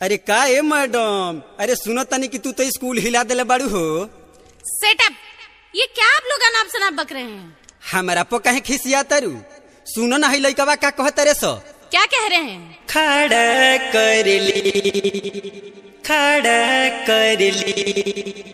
अरे का ए मैडम अरे सुनो तनी कि तू तो स्कूल हिला देले बाड़ू हो सेटअप ये क्या आप लोग अनाप शनाप बक रहे हैं हमारा पो कहे खिसिया तरु सुनो ना है लइकवा का कहत रे सो क्या कह रहे हैं खड़ा कर ली खड़ा कर ली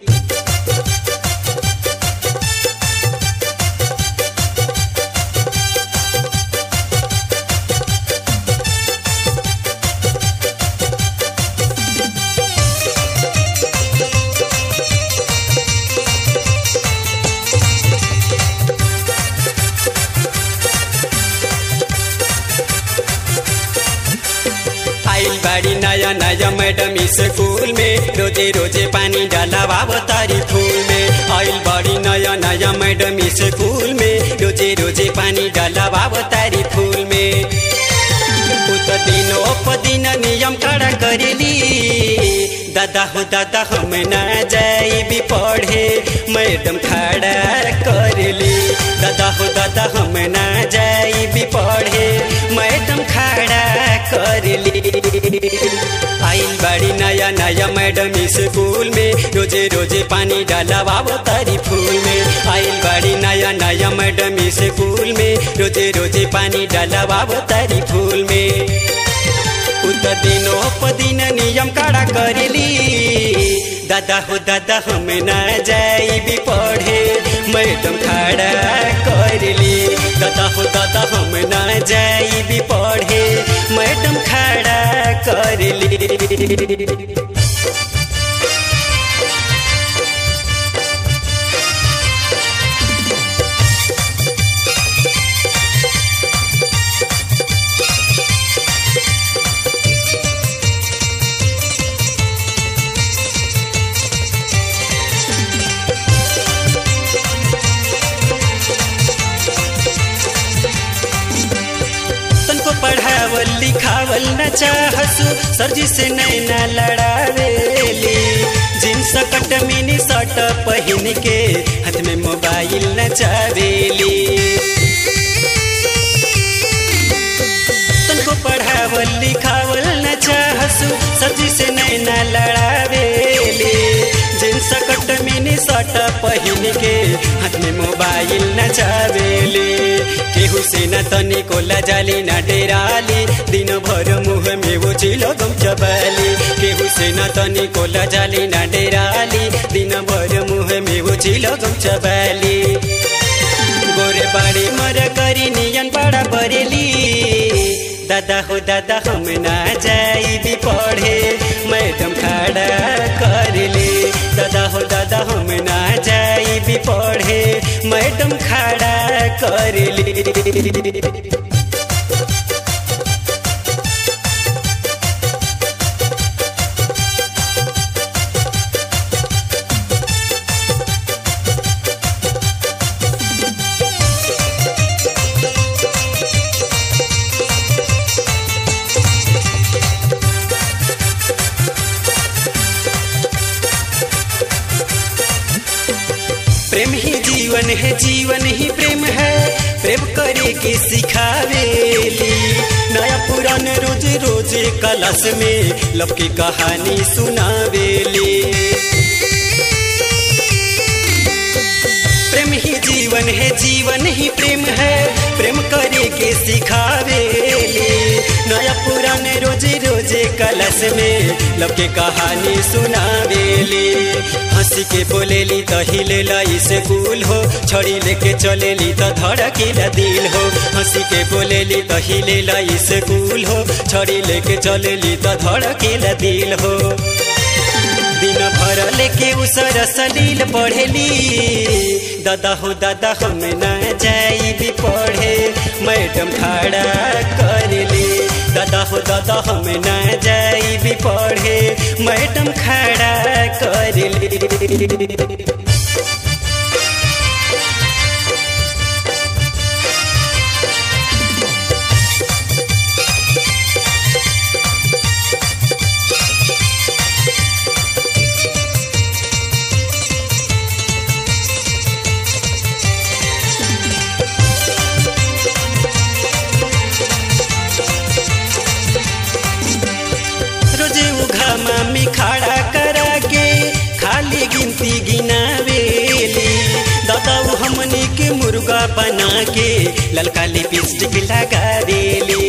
आइल बाड़ी नया नया मैडम स्कूल में रोजे रोजे पानी डाला तारी फूल में आइल बाड़ी नया नया मैडम स्कूल में रोजे रोजे पानी डाला तारी फूल में उत दिनो प दिन नियम कड़ा करेली दादा हो दादा हम ना जाई पढ़े मैडम खड़ा करेली दादा हो दादा हम ना जाई पढ़े मैडम खड़ा करेली आइल बाड़ी नया नया मैडम स्कूल में रोजे रोजे पानी डाला तारी फूल में आइल बाड़ी नया नया मैडम स्कूल में रोजे रोजे पानी डाला तारी फूल में उत दिनो प दिन नियम कड़ा करेली दादा हो दादा हम ना जाई पढ़े मैडम खड़ा करेली दादा हो दादा हम ना जाई पढ़े मैडम खड़ा करेली तनको पढ़ावल लिखावल न चाहसु सरजी से नैना लड़ावेली जींस कट मिनी शर्ट पहन के हाथ में मोबाइल न चावेली तनको पढ़ावल लिखावल न चाहसु सरजी से नैना लड़ावेली जींस कट मिनी शर्ट पहन के हाथ में मोबाइल न चावेली केहू से न तनी को लजाली न डेराली दिन भर मुँह में वो चिलो गम चबाली केहू से न तनी को लजाली न डेराली दिन भर मुँह में वो चिलो गम चबाली गोरे बाड़ी मर करी नियन बड़ा बरेली दादा हो दादा हम ना जाई पढ़े मैडम खड़ा करली दादा हो दादा हम ना जाई पढ़े मैडम खड़ा करली प्रेम ही जीवन है जीवन ही प्रेम है प्रेम करे के सिखावेली नया पुरान रोज रोज कलश में लब की कहानी सुनावेली प्रेम ही जीवन है जीवन ही प्रेम है प्रेम करे के सिखावेली नया पुरान रोज रोज कलश में लब के कहानी सुनावेली हंसी के बोलेली तो हिलेला स्कूल हो छड़ी लेके चलेली तो धड़कीला दिल हो हंसी के बोलेली तो हिलेला स्कूल हो छड़ी लेके चलेली तो धड़कीला दिल हो दिन भर लेके उसर सलील पढ़ेली दादा हो दादा हम ना जाई पढ़े मैडम खड़ा करली दादा हो दादा हम ना जाई पढ़े मैडम खड़ा करली घामा में खड़ा करा के खाली गिनती गिनावेली दादाऊ हमनी के मुर्गा बना के ललका लिपस्टिक लगा देली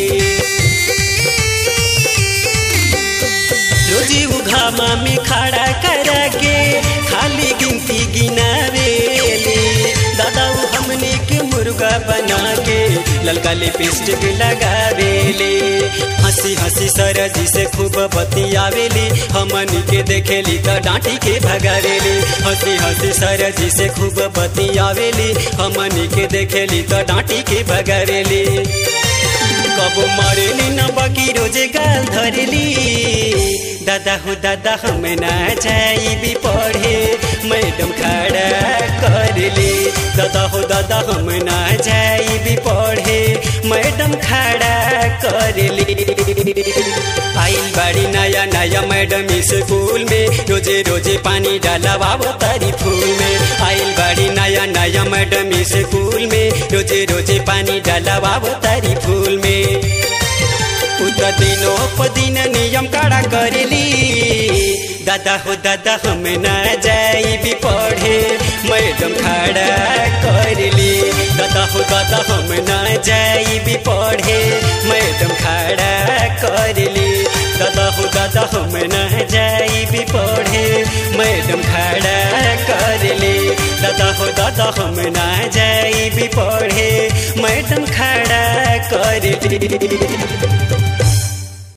रोजी उघामा में खड़ा करा के खाली गिनती गिनावेली दादाऊ हमनी के मुर्गा बना के ललका लिपस्टिक लगावेली हंसी हंसी सरजी से खूब बतियावेली हमनी के देखेली त डांटी के भगावेली हंसी हंसी सरजी से खूब बतियावेली हमनी के देखेली त डांटी के भगावेली कबो मरेली न बाकी रोजे गाल धरेली दादा हो दादा हम ना जाइबी पढ़े मैडम खड़ा करली दादा हो दादा हम ना जाइबी पढ़े मैडम खड़ा करली आइल बाड़ी नया नया मैडम स्कूल में रोजे रोजे पानी डाला बाबो तारी फूल में आइल बाड़ी नया नया मैडम स्कूल में रोजे रोजे पानी डाला बाबो तारी फूल में उतर दिनो पदिन नियम कड़ा करेली दादा हो दादा हम ना जाइबी पढ़े मैडम खड़ा करली दादा हो दादा हम ना जाइबी पढ़े मैडम खड़ा करली दादा हो दादा हम ना जाइबी पढ़े मैडम खड़ा करली दादा हो दादा हम ना जाइबी पढ़े मैडम खड़ा करली